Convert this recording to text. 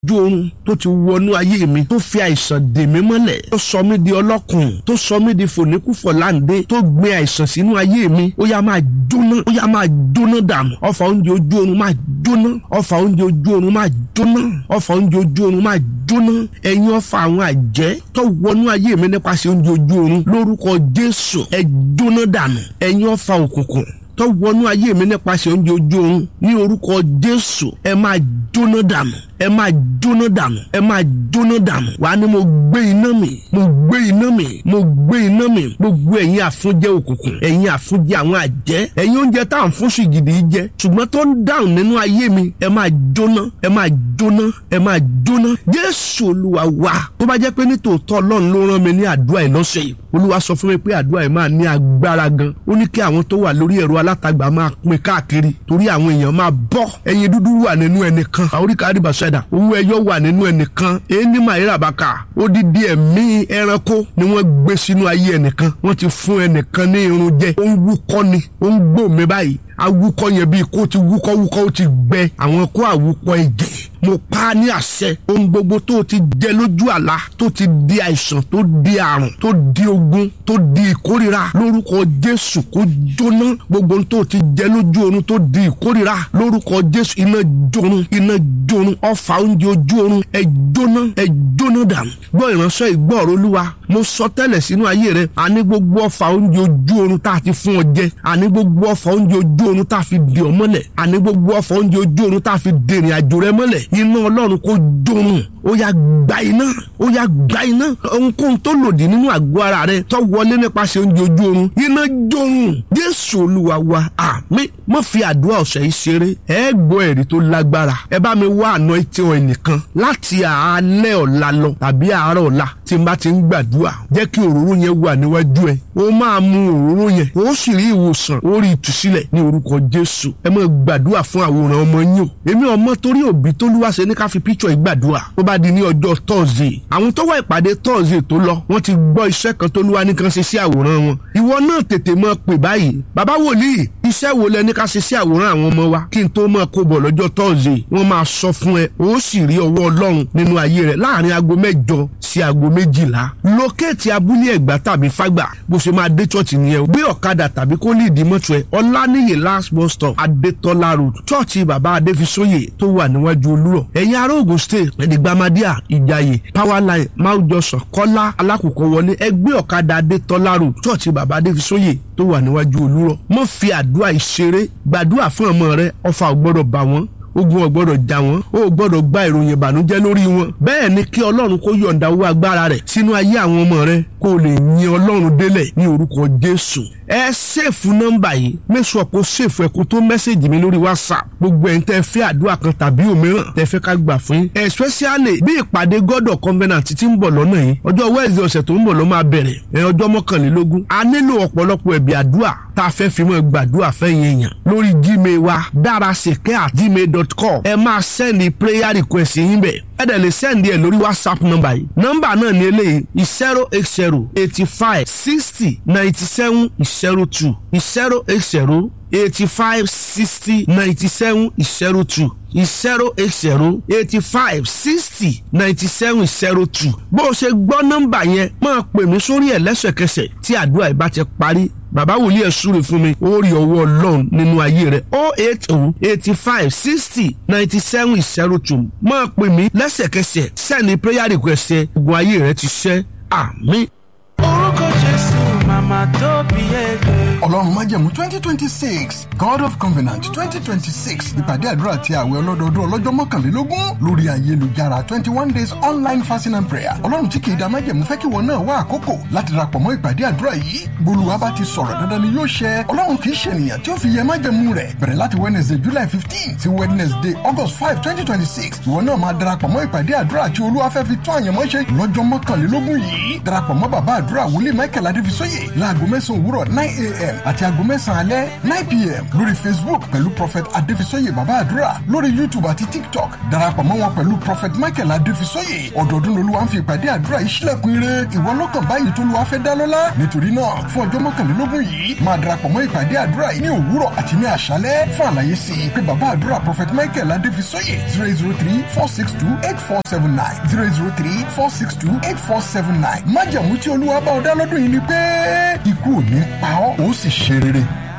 ojú oorun tó ti wọnú ayé mi tó fi àìsàn dè mí mọ́lẹ̀ tó sọ mí di ọlọ́kùn tó sọ mí di fòníkúfọ̀ láǹdé tó gbé àìsàn sínú ayé mi ó yá máa jóná ó yá máa jóná dànù ọfà oúnjẹ ojú oorun máa jóná ọfà oúnjẹ ojú oorun máa jóná ọfà oúnjẹ ojú oorun máa jóná ẹ̀yin ọfà àwọn àjẹ́ tó wọnú ayé mi nípasẹ̀ oúnjẹ ojú oorun lórúkọ Jésù ẹ jóná dànù ẹ̀yin ọfà òkùnkùn tó wọnú ayé mi nípasẹ̀ oúnjẹ ojú oorun ní orúkọ Jésù ẹ máa jóná dànù ẹ máa jóná dànù ẹ máa jóná dànù wàá ní mo gbé iná mi mo gbé iná mi mo gbé iná mi gbogbo ẹ̀yin àfúnjẹ òkùnkùn ẹ̀yin àfúnjẹ àwọn àjẹ́ ẹ̀yin oúnjẹ tá à ń fún ṣìgìdì jẹ ṣùgbọ́n tó ń dáhùn nínú ayé mi ẹ máa jóná ẹ máa jóná ẹ máa jóná Jésù Olúwa wa tó bá jẹ́ pé nítòótọ́ Ọlọ́run ló rán mi ní àdúrà ìlọ́sẹ̀ yìí Olúwa sọ fún mi pé àdúrà yìí máa ní agbára gan ó ní kí àwọn tó wà lórí ẹ̀rọ alátagbà máa pín káàkiri torí àwọn èèyàn máa bọ́ ẹyin dúdú wà nínú ẹnìkan àoríkà àdìbàṣẹ ẹ̀dá owó ẹyọ wà nínú ẹnìkan èyí màírà bàkà odidi ẹ̀mí ẹranko ni wọ́n gbé sínú ayé ẹnìkan wọ́n ti fún ẹnìkan ní irun jẹ ó ń wúkọ́ ni ó ń gbòmí báyìí awúkọ́ yẹn bíi kó ti wúkọ́ wúkọ́ ó ti gbẹ àwọn kó àwùpọ̀ ẹ̀jẹ̀ mo pa á ní àṣẹ ohun gbogbo tó o ti jẹ lójú àlá tó ti di àìsàn tó di àrùn tó di ogun tó di ìkórira lórúkọ Jésù kó jóná gbogbo ohun tó o ti jẹ lójú oorun tó di ìkórira lórúkọ Jésù iná jórun iná jórun ọfà oúnjẹ ojú oorun ẹ jóná ẹ jóná dànù gbọ́ ìránṣẹ́ ìgbọ́ọ̀rọ̀ olúwa mo sọ tẹ́lẹ̀ sínú ayé rẹ àní gbogbo ọfà oúnjẹ ojú oorun tá a ti fún ọ jẹ àní gbogbo ọfà oúnjẹ ojú oorun tá a fi dè ọ mọ́lẹ̀ àní gbogbo ọfà oúnjẹ ojú oorun tá a fi dèrìn àjò rẹ mọ́lẹ̀ iná ọlọ́run kò jórun ó yá gba iná ó yá gba iná ohunkóhun tó lòdì nínú àgọ́ ara rẹ tó wọlé nípasẹ̀ oúnjẹ ojú oorun iná jórun jésù olúwa wa àmín mo fi àdúrà ọ̀sẹ̀ yìí ṣeré ẹ gbọ́ ẹ̀rí tó lágbára ẹ bá mi wá àná etí ọ̀ ẹnìkan láti àálẹ́ ọ̀la lọ tàbí àárọ̀ ọ̀la tí n bá ti ń gbàdúrà jẹ́ kí òróró yẹn wà níwájú ẹ ó máa mu òróró yẹn ó sì rí ìwòsàn ó rí ìtúsílẹ̀ ní orúkọ jésù ẹ máa gbàdúrà fún àwòrán ọmọ yín o èmi ọmọ torí òbí tó lúwa ṣe ní ká fi píṣọ ìgbàdúrà ó bá di ní ọjọ́ tọ́ọ̀sì àwọn tó wá ìpàdé tọ́ọ̀sì tó lọ wọ́n ti gbọ́ iṣẹ́ kan tó lúwa ní kan ṣe sí àwòrán wọn ìwọ náà tètè máa pè báyìí bàbá wòlíì iṣẹ́ wo lẹ ní ká ṣe sí àwòrán àwọn ọmọ wa kí n tó máa kó bọ̀ lọ́jọ́ tọ́ọ̀sì wọ́n máa sọ fún ẹ ó sì rí ọwọ́ ọlọ́run nínú ayé rẹ láàrin aago mẹ́jọ sí aago méjìlá lókèétì abúlé ẹ̀gbá tàbí fágbà bó ṣe máa dé chọ́ọ̀chì nìyẹn gbé ọ̀kadà tàbí kó lè dì mọ́tò ẹ ọláníyè last bus stop adétọ́lá road chọ́ọ̀chì bàbá adéfisóyè tó wà níwájú olúrọ̀ ẹ̀yin ará Ògùn state ẹ̀dìgbàmádíà ìjàyè powerline máwùjọsàn kọ́lá alákòókò wọlé ẹgbẹ́ ọ̀kadà adétọ́lá road chọ́ọ̀chì bàbá adéfisóyè tó wà níwájú olúrọ̀ mọ́ fi àdúrà ìṣeré gbàdúrà fún ọmọ rẹ ọfà ò gbọ́dọ̀ bà wọ́n ogun ò gbọ́dọ̀ já wọn ó gbọ́dọ̀ gba ìròyìn ìbànújẹ́ lórí wọn bẹ́ẹ̀ ni kí ọlọ́run kó yọ̀ǹda owó agbára rẹ̀ sínú ayé àwọn ọmọ rẹ kó o lè yin ọlọ́run délẹ̀ ní orúkọ jésù ẹ ṣèfù nọ́mbà yìí mẹ́sàn kó ṣèfù ẹ̀kú tó mẹ́sẹ̀gì mi lórí whatsapp gbogbo ẹ̀ ń tẹ́ fẹ́ àdúrà kan tàbí òmíràn tẹ́ fẹ́ ká gbà fún yín especially bí ìpàdé god of covenant ti ń bọ̀ lọ́nà yìí ọjọ́ wednesday ọ̀sẹ̀ tó ń bọ̀ ló máa bẹ̀rẹ̀ ẹ̀ ọjọ́ mọ́kànlélógún a nílò ọ̀pọ̀lọpọ̀ ẹ̀bì àdúrà tá a fẹ́ fi mọ́ gbàdúrà fẹ́yìn èèyàn lórí gmail wa dárasèké at gmail dot com ẹ máa sẹ́ndì prayer request yín bẹ̀ ẹ dẹ̀ lè sẹ́ndì ẹ̀ lórí whatsapp number yìí nọ́mbà náà ní eléyìí zero eight zero eighty five sixty ninety seven zero two zero eight zero eighty five sixty ninety seven zero two zero eight zero eighty five sixty ninety seven zero two bó o ṣe gbọ́ nọ́mbà yẹn máa pè mí sórí ẹ̀ lẹ́sẹ̀kẹsẹ̀ tí àdúrà ìbá ti parí bàbá wòlíì ẹ̀ súre fún mi ó rí ọwọ́ ọlọ́run nínú ayé rẹ̀ o eight o eighty five sixty ninety seven zero two máa pè mí lẹ́sẹ̀kẹsẹ̀ sẹ́ni prayer request ẹ̀ ogun ayé rẹ̀ ti ṣẹ́ àmín. orúkọ jésù màmá tó bí ẹgbẹ́. ọlọ́run májẹ̀mú twenty twenty six god of covenant twenty twenty six ìpàdé àdúrà àti àwẹ̀ ọlọ́dọọdún ọlọ́jọ́ mọ́kànlélógún lórí ayélujára twenty one days online fasting and prayer ọlọ́run tí kìí da májẹ̀mú fẹ́ kí wọn náà wá àkókò láti darapọ̀ mọ́ ìpàdé àdúrà yìí bolúwa bá ti sọ̀rọ̀ dandan ni yóò ṣẹ ọlọ́run kìí ṣe ènìyàn tí ó fi yẹ májẹ̀mú rẹ̀ bẹ̀rẹ̀ láti wednesday july fifteen sí wednesday august five twenty twenty six ìwọ náà máa darapọ̀ mọ́ ìpàdé àdúrà tí olúwa fẹ́ fi tún àyànmọ́ ṣe lọ́jọ́ mọ́kànlélógún yìí darapọ̀ mọ́ bàbá àdúrà wòlíì michael adéfisóyè láago mẹ́sàn-án òwúrọ̀ nine a.m pm àti aago mẹ́sàn-án alẹ́ nine pm lórí facebook pẹ̀lú prophet adéfisọ́yè bàbá àdúrà lórí youtube àti tiktok darapọ̀ mọ́ wọn pẹ̀lú prophet michael adéfisọ́yè ọdọọdún lolúwa ń fi ìpàdé àdúrà yìí sílẹ̀kùn ire ìwọ lọ́kàn báyìí tó lùwà fẹ́ dá lọ́lá nítorí náà fún ọjọ́ mọ́kànlélógún yìí máa darapọ̀ mọ́ ìpàdé àdúrà yìí ní òwúrọ̀ àti ní àṣálẹ́ fún àlàyé sí i pé bàbá àdúrà prophet michael adéfisọ́yè zero zero three four six two eight four seven nine zero zero three four six two eight four seven nine májàmú tí olúwa bá ọ dá lọ́dún yìí ni pé ikú ò ní pa ọ́ ó sì ṣe rere.